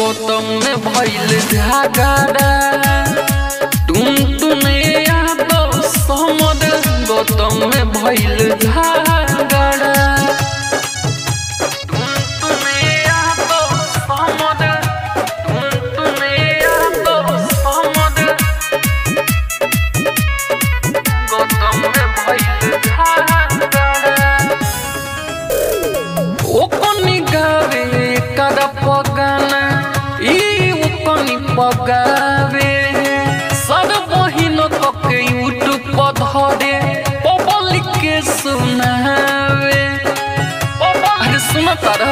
गौतम में भइल झगड़ा तुम तुने यादव समद गौतम में भइल झगड़ा तुम तुने यादव समद तुम तुने यादव समद गौतम में भइल झगड़ा ओकनी गावे कर पगाना ई ओकनी पगावे सर बहिन कके यूट्यूब पर धरे पब्लिक के सुनावे अरे सुन तारा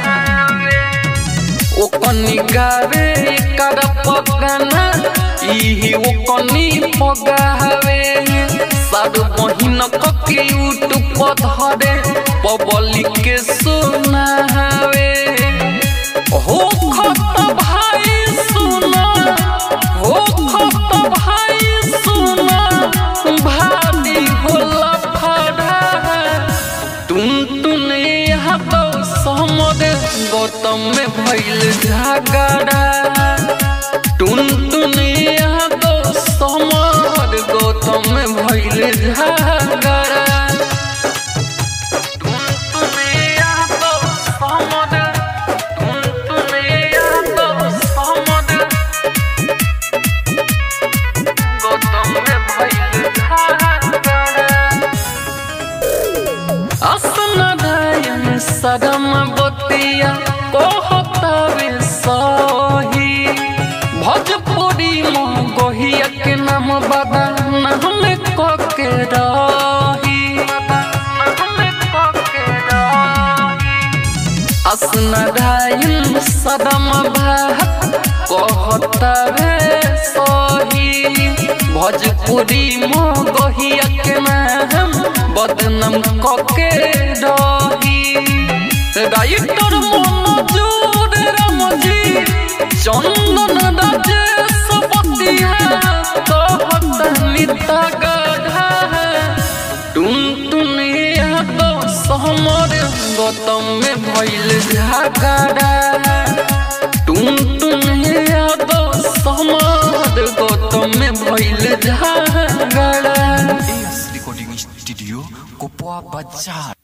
ओकनी गावे कर पगाना ई ओकनी पगावे सर बहिन कके यूट्यूब पर धरे पब्लिक के सुनावे हो खत भाई सुना हो खत भाई सुना भारी होला फड़ा तुम तुने यहाँ तो समद गौतम में भइल झगड़ा तुम तुने यहाँ तो समद गौतम में भइल झगड़ा तुम तुने यादव समद तुम तुने यादव समद गौतम में भइल झगड़ा असनदायन सदम बतिया कहतावे सही भोजपुरी में गोहिया के नाम बदा नाम कके रही नाम कके रही असनदायन सदम भात कहतावे सही भोजपुरी में गोहिया के नाम बदनाम कके रही राइटर मनोजूर रामजी चंदन राजेश पतिया कहत निता गढ़ा टुन टुन तो सहमर गौतम में भइल झगड़ा टुन टुन तो सहमर गौतम में भइल झगड़ा AS Recording Studio, Kopwa Bazaar.